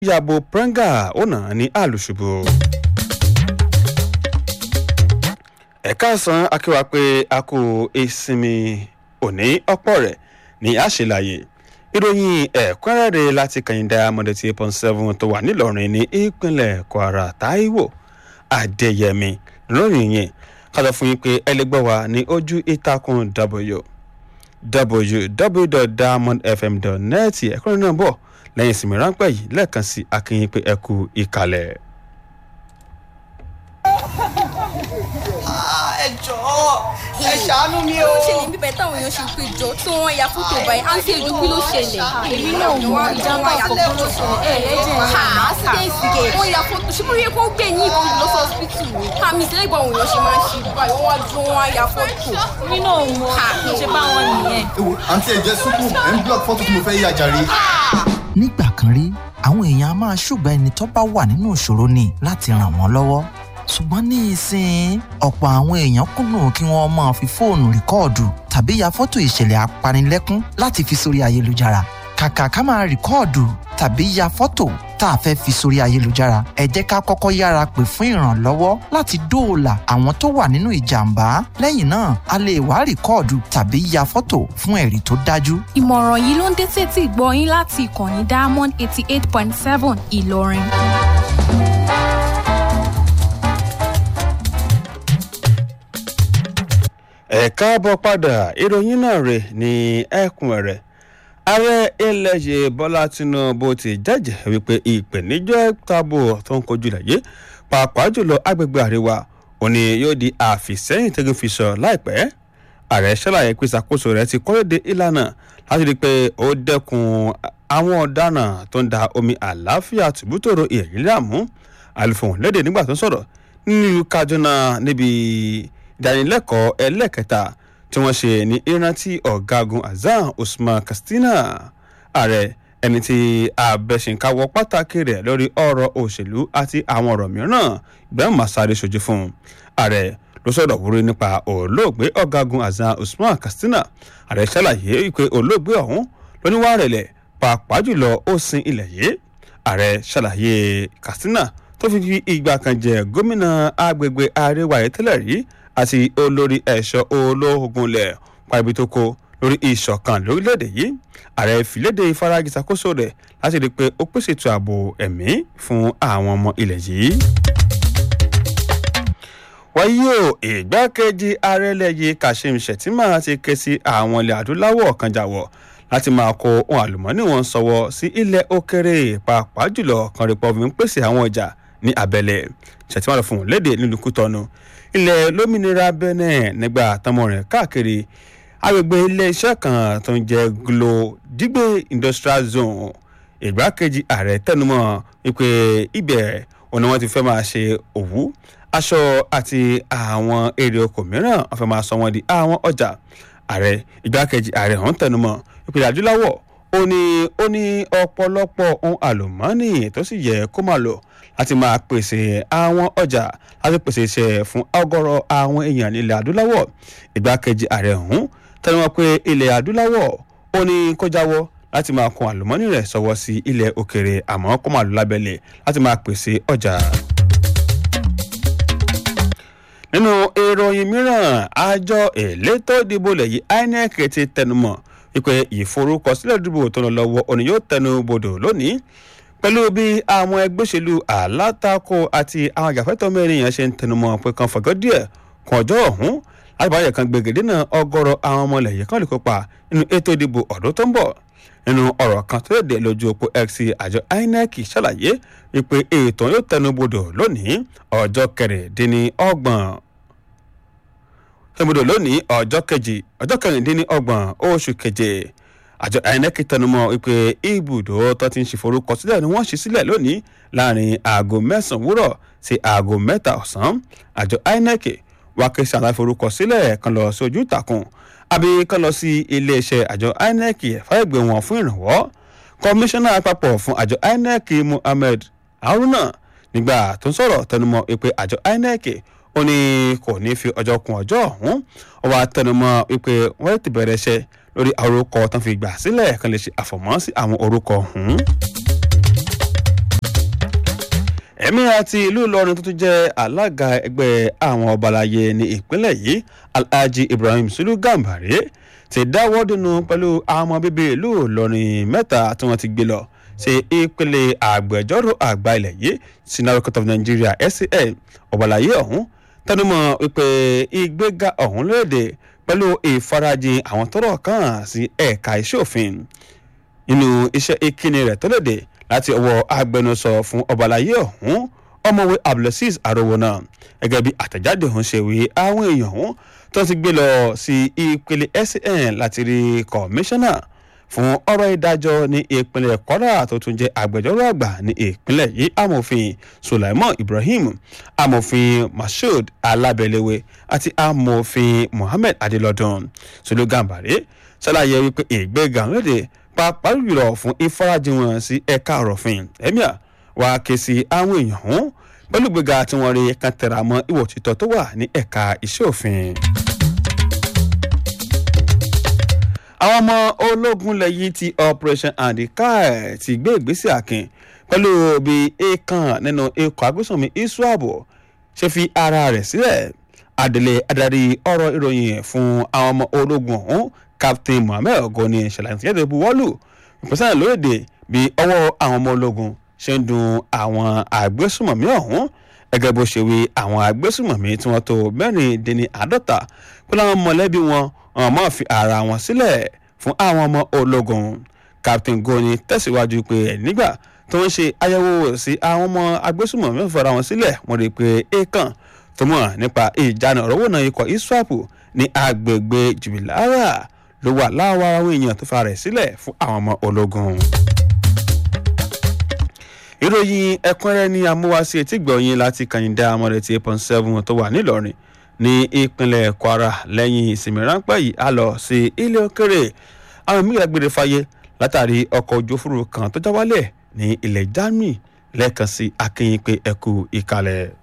yàbò prenga ó nà án ní àlùṣubú. ẹ̀ka ọ̀sán akéwà pé a kú ìsinmi òní ọ̀pọ̀ rẹ̀ ní àṣìláyè ìròyìn ẹ̀kúnrẹ́rẹ́ láti kàyìndà mọ̀dẹ̀tì eight point seven tó wà nílọrin ní ìpínlẹ̀ kwara taiwo adéyẹmí lórí yẹn kálọ̀ fún yín pé ẹlẹgbẹ́ wa ní ojú ìtàkùn w www.diamondfm.net ẹ̀kúnrẹ́ náà bọ̀ lẹ́yìn ìsinmi ráńpẹ́ yìí lẹ́ẹ̀kan sí akínyìn pé ẹ kú ìkàlẹ̀. ẹ jọ̀ọ́ ẹ ṣàánú mi o. ó ṣẹlẹ̀ bíbẹ̀ táwọn èèyàn ṣe pé jọ tí wọ́n ya fótó báyìí á ń ṣe ìlú kí ló ṣẹlẹ̀. èmi náà mọ ìjàmbá ọkọ̀ ló ṣẹlẹ̀ ẹ̀ lẹ́jẹ̀ ha sígẹ̀sígẹ̀ wọ́n ya fótó ṣé bóyá kó gbé yín ìbọn lọ sí ọsibítù ni. àmì ìṣẹ̀lẹ̀ ìgbà òun yàn ṣe máa ń ṣe báyìí wọ́n wá dúró wọ́n á ya fótó. èmi náà mọ ṣe bá wọn nìyẹn. ewo àǹtí ẹ̀jẹ̀ sùkú ẹ̀ ń block fọ́tò tí mo fẹ́ yà jàre. nígbà kan rí àwọn èèyàn a máa ṣùgbọ́n ẹni tó bá wà nínú ìṣòro ni láti ràn wọ́n lọ́wọ́ ṣùgbọ́n ní ìsìn ọ̀pọ̀ àwọn èèyàn kùnà kí wọ́n máa fi fóònù rìkọ́ọ̀dù tàbí ya fọ́tò ìṣẹ̀lẹ̀ apanilẹ́kún láti fi sórí ayélujára kàkà ká máa rìkọ́ọ̀dù tàbí ya fọ́tò tá a fẹ́ fi sórí ayélujára ẹ jẹ́ ká kọ́kọ́ yára pè fún ìrànlọ́wọ́ láti dóòlà àwọn tó wà nínú ìjàmbá lẹ́yìn náà a lè wá rìkọ́ọ̀dù tàbí ya fọ́tò fún ẹ̀rí tó dájú ìmọ̀ràn yìí ló ń dé sétí ìgbọ́ yín láti ìkànnì diamond eighty eight point seven ìlọrin. ẹ káàbọ̀ padà ìròyìn náà rè ní ẹkùn rẹ̀ ààrẹ ilẹ̀ yìí bọ́lá tinubu ti jẹ́jẹ́ wípé ìpèníjọ́ tábò tó ń kojú lẹ̀ yìí pàápàá jùlọ agbègbè àríwá òní yóò di àfìsẹ́yìn tẹ́gun fi sọ láìpẹ́ ààrẹ ṣàlàyé pé ìṣàkóso rẹ̀ ti kọ́lédé ìlànà láti rí i pé ó dẹ́kun àwọn ọ̀daràn tó ń da omi àlàáfíà tìbútòrò ìrìn láàmú àlùfọ̀n lédè nígbà tó ń sọ̀rọ̀ nílùú kaduna níbi ìdánilẹ́kọ̀ọ́ ẹlẹ́kẹta tí wọ́n ṣe ní ìrántí ọ̀gágun azan usman katsina ààrẹ ẹni tí abẹ́sìnkáwọ́ pàtàkì rẹ̀ lórí ọ̀rọ̀ òṣèlú àti àwọn ọ̀rọ̀ mìíràn ibrahim masari ṣojú fún ààrẹ ló sọ̀rọ̀ wúrí nípa olóògbé ọ̀gágun azan usman katsina ààrẹ ṣàlàyé pé olóògbé ọ̀hún lóníwà rẹ̀lẹ̀ pàápàá jùlọ ó sin ilẹ̀ yìí ààrẹ ṣàlàyé katsina tó fi fi ìgbà kan jẹ gómìnà agbègbè àríwá yìí tẹ́lẹ̀ rí àti olórí ẹ̀ṣọ́ olóògùn lẹ̀ pàbí tó kó lórí ìṣọ̀kan lórílẹ̀‐èdè yìí ààrẹ fìlédè ìfaragi ṣàkóso rẹ̀ láti rí i pé ó pèsè ètò ààbò ẹ̀mí fún àwọn ọmọ ilẹ̀ yìí. wáyé o ìgbákejì ààrẹ lẹ́yìn kashim shettima ti ké sí àwọn ilẹ̀ adúláwọ̀ kan jàwọ̀ láti máa kó ohun àlùmọ́ọ́nì wọn sọ́wọ́ sí ilẹ̀ òkèrè pàápàá jùlọ kan rí pọ́ọ̀fù ń pèsè àwọn ọjà ní abẹ́lẹ̀ shettima lọ fún un léde nílùú kútọ́nu ilẹ̀ lómìnira benin nígbà tọmọ rẹ̀ káàkiri agbègbè iléeṣẹ́ kan tó ń jẹ́ glo digbe industrial zone ìgbákejì ààrẹ tẹnumọ́ wípé ibẹ̀ òní wọ́n ti fẹ́ máa ṣe òwú aṣọ àti àwọn èrè oko mìíràn wọ́n fẹ́ máa sọ wọ́n di àwọn ọjà ààrẹ ìgbákejì ààrẹ ọ̀hún tẹnumọ́ ìpìlẹ̀ adúláwọ̀ ó ní ó ní ọ̀pọ̀lọpọ̀ ohun àlùmọ́ọ́nì tó sì yẹ kó máa lò láti máa pèsè àwọn ọjà láti pèsè iṣẹ́ fún ọgọ́rọ̀ àwọn èèyàn nílẹ̀ adúláwọ̀ ìgbákejì ààrẹ ọ̀hún tẹnumọ́ pé ilẹ̀ adúláwọ̀ ó ní kó jáwọ́ láti máa kun àlùmọ́ọ́nì rẹ̀ sọ́wọ́ sí ilẹ̀ òkèrè àmọ́ kó máa lò lábẹ́lẹ̀ láti máa pèsè ọjà nínú ìròyìn mìíràn àjọ elétò ìdìbò lẹ́yìn inec ti tẹnumọ́ wípé ìforúkọsílẹ̀ ìdìbò tó ń lọ lọ́wọ́ òní yóò tẹnu bodò lónìí pẹ̀lú bí àwọn ẹgbẹ́ òṣèlú alátakò àti àwọn àjàfẹ́tọ̀ mẹ́rin yẹn ṣe ń tẹnumọ́ pé kan fọ̀gọ́ díẹ̀ kún ọjọ́ ọ̀hún láti báyẹ̀ kan gbègede náà ọgọ́rọ̀ àwọn ọmọ ilẹ̀ yìí kan lè kópa nínú ètò ìdìbò ọ̀dún tó ń bọ̀ nínú ọ̀rọ̀ kan tó lè lójú òpó x àjọ inec ṣàlàyé wípé ètò yóò tẹnu bodò lónìí ọjọ́ kẹrìndínlọ́gbọ̀n tẹnubodò lónìí ọjọ́ kejì ọjọ́ kẹrìndínlọ́gbọ̀n oṣù keje àjọ inec tẹnumọ́ wípé ibùdó tó ti ń ṣe forúkọsílẹ̀ ni wọ́n ṣí sílẹ̀ lónìí láàrin aago mẹ́sàn-án wúrọ̀ sí aago mẹ́ta ọ̀sán àjọ inec wá ké sí aláforúkọsílẹ̀ kan lọ sí ojú ìtàkùn àbí kan lọ sí iléeṣẹ́ àjọ inec ẹ̀fọ́ ẹ̀gbẹ́ wọn fún ìrànwọ́ kọmíṣánná àpapọ̀ fún àjọ inec muhammed haruna nígbà tó ń sọ̀rọ̀ tẹnumọ́ wípé àjọ inec ó ní kò ní fi ọjọ́ kun ọjọ́ ọ̀hún ó wá tẹnumọ́ wípé wọ́n ti bẹ̀rẹ̀ iṣẹ́ lórí orúkọ tán fi gbà sílẹ̀ kan lè ṣe àfọ̀mọ́ sí àwọn orúkọ ọ̀hún. ẹ̀mí àti ìlú ìlọrin tó tún jẹ́ alága ẹgbẹ́ àwọn ọbalayé ní ìpínlẹ̀ yìí alhaji ibrahim sulu gambari ti dáwọ́ dùnú pẹ̀lú àwọn ọmọ bíbí ìlú ìlọrin mẹ́ta tí wọ́n ti gbé lọ sí ìpele àgbẹjọ́rò àgbà ilẹ̀ yìí sinaro court of nigeria scl ọbalayé ọ̀hún tẹnumọ́ wípé ìgbéga ọ̀hún lóde pẹ̀lú ìfarajìn àwọn tọ́rọ̀ kàn sí ẹ̀ka iṣẹ́ òfin nínú iṣẹ́ ìkíni rẹ̀ tó léde láti ọwọ́ agbẹnusọ fún ọbalayé ọ̀hún ọmọwé abdulaziz arówónà gẹ́gẹ́ bí àtẹ̀jáde ọ̀hún ṣe wí àwọn èèyàn ọ̀hún tó ti gbé lọ sí ìpele scn láti rí kọmíṣánná fún ọ̀rọ̀ ìdájọ́ ní ìpínlẹ̀ kwara tó tún jẹ́ agbẹjọ́rò àgbà ní ìpínlẹ̀ yìí amòfin sulaiman ibrahim amòfin mashood alábẹ́lẹ́wé àti amòfin mohammed adelodun sologambare ṣàlàyé wípé ìgbéga lédè pàápàá jùlọ fún ìfarajìn wọn sí ẹ̀ka ọ̀rọ̀fin emir wá ké sí àwọn èèyàn ọ̀hún pẹ̀lú gbéga tí wọ́n rí kan tẹ̀ra mọ́ ìwọ̀ títọ́ tó wà ní ẹ̀ka iṣẹ́ òfin. àwọn ọmọ ológun lẹ́yìn ti operation andikai ti gbé ìgbésẹ̀ akin pẹ̀lú bí èèkàn nínú ikọ̀ agbésùnmí iswap ṣe fi ara rẹ̀ sílẹ̀ adelé adarí ọ̀rọ̀ ìròyìn fún àwọn ọmọ ológun ọ̀hún captain mohammed ogoni ṣàlàyé ìyẹ́dẹ̀ buwọ́lù ìpèsè lóde bí ọwọ́ àwọn ọmọ ológun ṣe ń dun àwọn agbésùnmọ̀mí ọ̀hún gẹ́gẹ́ bó ṣe wí àwọn agbésùnmọ̀mí tí wọ́n tó mẹ́rìndínní àádọ́ta pẹ̀lú àwọn mọ̀lẹ́bí wọn wọn máa fi ara wọn sílẹ̀ fún àwọn ọmọ ológun captain goni tẹ̀síwájú pé nígbà tó ń ṣe àyẹ̀wò sí àwọn ọmọ agbésùnmọ̀mí fara wọn sílẹ̀ wọ́n rí i pé èèkàn tó mọ̀ nípa ìjánu ọ̀rọ̀wò náà ikọ̀ iswap ní agbègbè jùbìlára ló wà láwa àwọn èèyàn tó fara rẹ̀ sílẹ̀ fún àwọn ọmọ ológun ìròyìn ẹ̀kúnrẹ́rẹ́ ní amúwáṣí etí gbọ̀nyìn láti kàyìndà amọ̀rẹ́ ti eight point seven tó wà nílọrin ní ìpínlẹ̀ kwara lẹ́yìn ìsinmi ráńpẹ́ yìí a lọ sí ilé òkèrè àwọn míì lágbèrè fàyè látàrí ọkọ̀ ojú òfurufú kan tó já wálẹ̀ ní ilẹ̀ germany lẹ́ẹ̀kan sí akínyìn pé ẹkú ìkàlẹ̀.